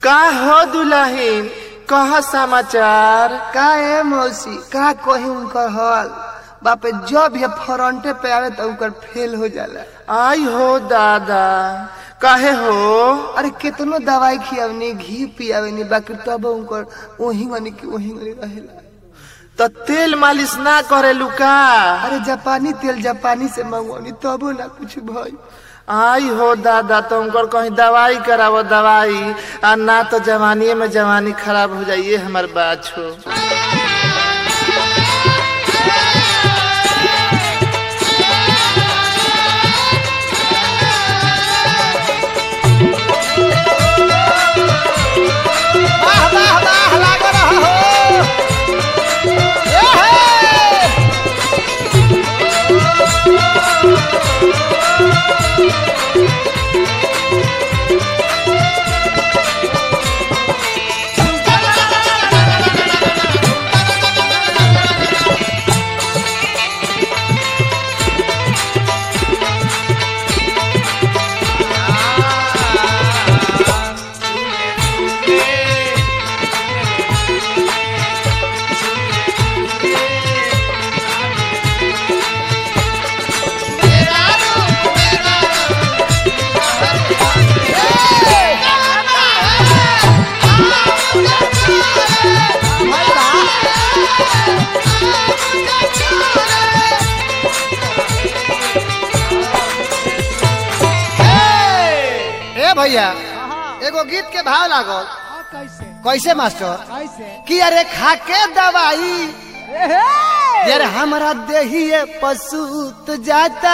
का हो दुल्हीन कह समाचार का है मौसी का कही उनकर हाल बापे जब ये फ्रंटे पे आवे तो उनकर फेल हो जाला आई हो दादा काहे हो अरे कितनो दवाई खियावनी घी पियावनी बाकी तब उनकर वही गनी की वही गनी रहेला तो तेल मालिश ना करे लुका अरे जापानी तेल जापानी से मंगवानी तबो ना कुछ भई आई हो दादा तुमकर कहीं दवाई करावो दवाई आ ना तो जवानी में जवानी खराब हो जाइए हमार बात हो वाह वाह वाह लाग रहा हो ए हे ए भैया एगो गीत के भाव लागल कैसे कैसे मास्टर कैसे कि अरे खाके दवाई यार हमारा देहिए पसूत जाता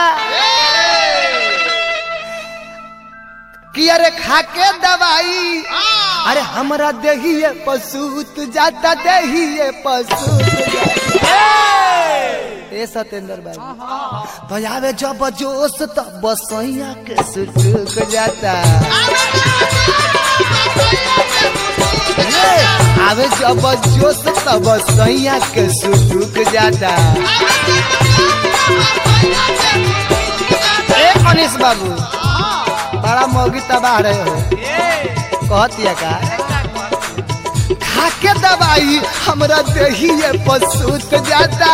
कि अरे खाके दवाई अरे हमारा देहिए पसूत जाता देहिए पसूत जाता ए सतेंद्र भाई तो आवे जब जोश तो बसैया के सुटुक जाता ए, आवे जब जोश तो बसैया के सुटुक जाता ए अनिश बाबू बड़ा मौगी तबाह रहे हो कहतिया का खाके दवाई हमरा देहिए पसूत जाता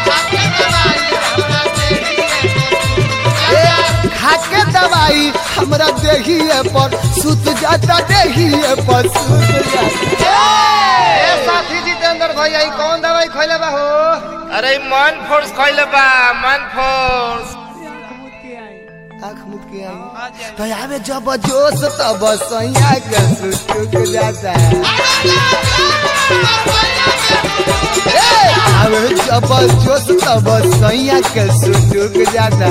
ए, खाके दवाई हमरा देहिए पर सुत जाता देहिए पर सुत जाता ए साथी जितेंद्र भैया ई कौन दवाई खइले बा हो अरे मन फोर्स खैले बा मन फोर्स मुद के आई आँख मुद के आई तो आवे जब जोश तब सैया के सुटुक जाता ए, आवे जब जोश तब सैया के सुटुक जाता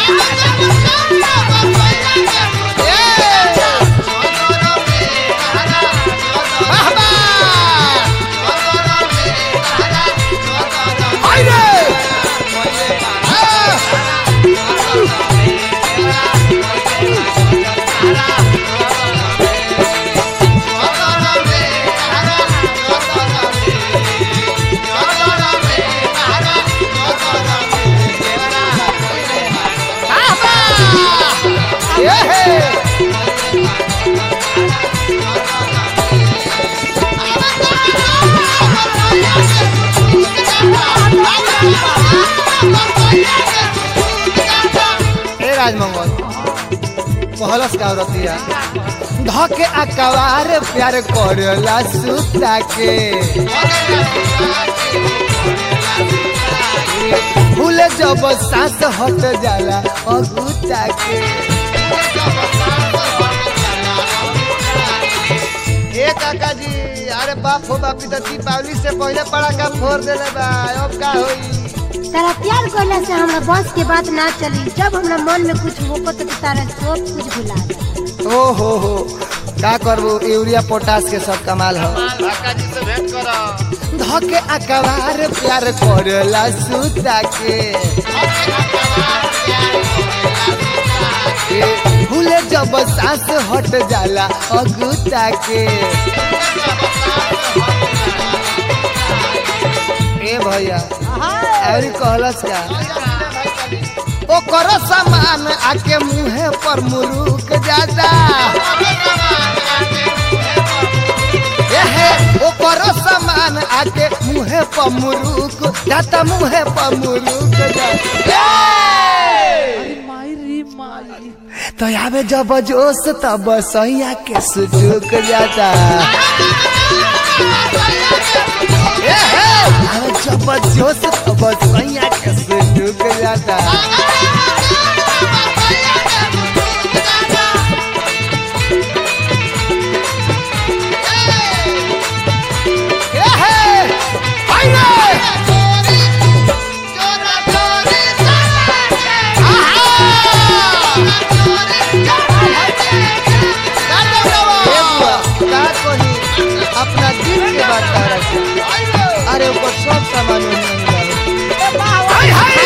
ए, वाह, वाह। हाय रे। आ, ए हे। ए राजमंगल कहलस का रतिया धके अकवार प्यार करला सुता के भूल जब सांस हट जाला अगुता के ए काका जी अरे बाप हो बापी तो दीपावली से पहले पड़ा का फोड़ देले बा अब का होई तारा प्यार करने से हमरा बस के बात ना चली जब हमरा मन में कुछ होको तो तारा सब कुछ भुला जा ओ हो हो का करबो यूरिया पोटास के सब कमाल हो काका जी से भेंट करो धके अकबार प्यार करला सुता के ए, भूले जब सांस हट जाला अगुता के ए भैया अरे कहलस का ओकर सामान आके मुहे पर मुरुक जाता हमरो सामान आके मुहे पर मुरुक जाता मुहे पर मुरुक जाता अरे माई रे माई तो आवे जब जोश तब सैया के सुजुक जाता ए हे, आवे जब जोश तब सैया के सुजुक जाता ए हे, हाय रे! ए बुआ, का कही अपना दिल के बात कह रहा अरे ऊपर सब सामान उन्होंने मिला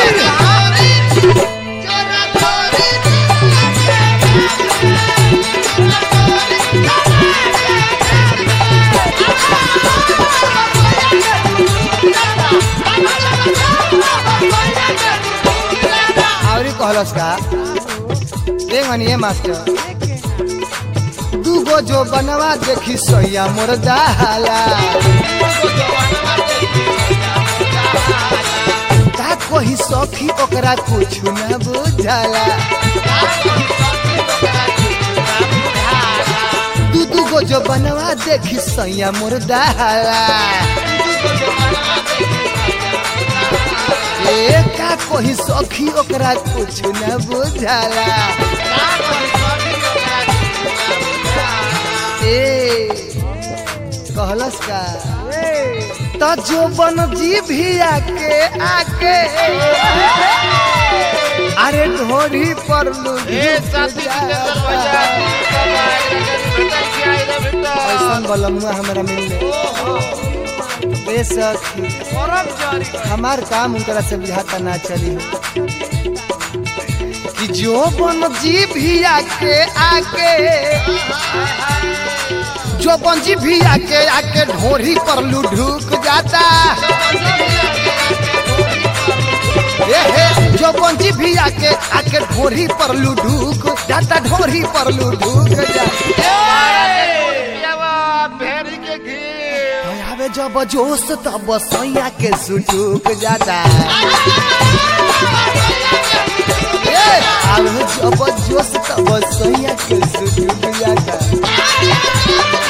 आवरी कहलस का देख मनिए मास्टर दूगो जो बनवा देखी सैया मोर जाला का कोही सखी ओकरा कुछ न बुझाला दू दूगो जो बनवा देखी सैया मोर जाला ए का कोही सखी ओकरा कुछ न बुझाला ए कहलस का त जो बन जी भी आके आके अरे ढोरी पर ऐसा बलमुआ हमरा मिलने बेशक हमार काम उनकरा से बुझाता ना चली कि जो बन जी भी आके आके जो बंजी भी आके आके ढोरी पर लुढ़ुक जाता ए हे जो बंजी भी आके आके ढोरी पर लुढ़ुक जाता ढोरी पर लुढ़ुक जाता भेड़ी के घी आवे जब जोश तब सैया के सुटुक जाता ए, आवे जब जोश तब सैया के सुटुक जाता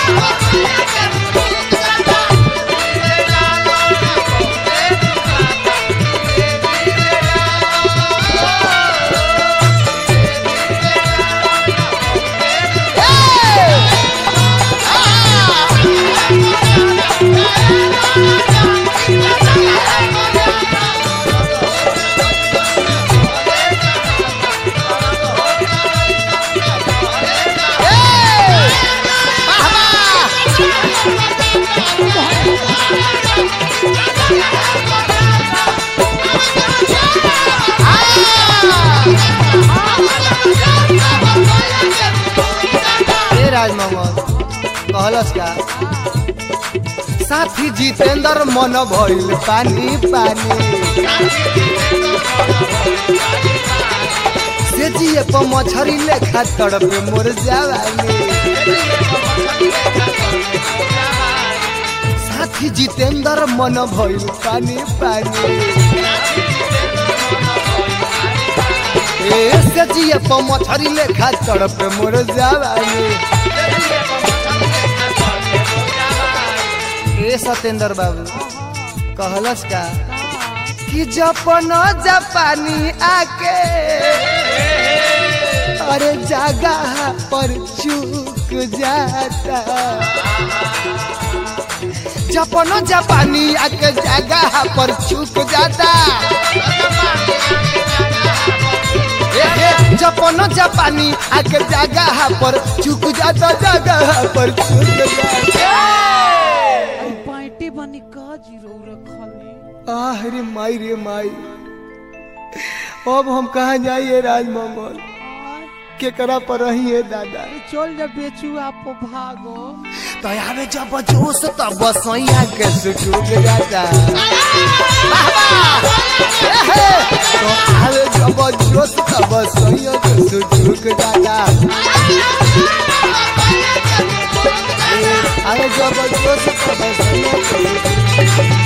ए राजमंगल कहलस का साथी जितेंद्र मन भइल पानी पानी से जिए प मछरी लेखा तड़पे मोर जवानी साथी जितेंद्र मन भइल पानी पानी ए से जिए प मछरी लेखा तड़पे मोर जवानी ए सत्येंद्र बाबू कहलस का कि जपन जापानी आके अरे जगह पर चूक जाता जपन जापानी आके जगह पर चूक जाता ए, ए, जपन जापानी आके जगह पर चूक जाता जगह पर चूक जाता अरे बाइटे बनी का जीरो रखली आह रे माई रे माई अब हम कहाँ जाइए राजमंगल केकरा पर रही है दादा चल जा बेचू आप भागो तो आवे जब जोश तब सैया के सुटुक जाता एहे, तो आवे जब जोश तब सैया के सुटुक जाता ए, अरे जबरदस्त प्रदर्शन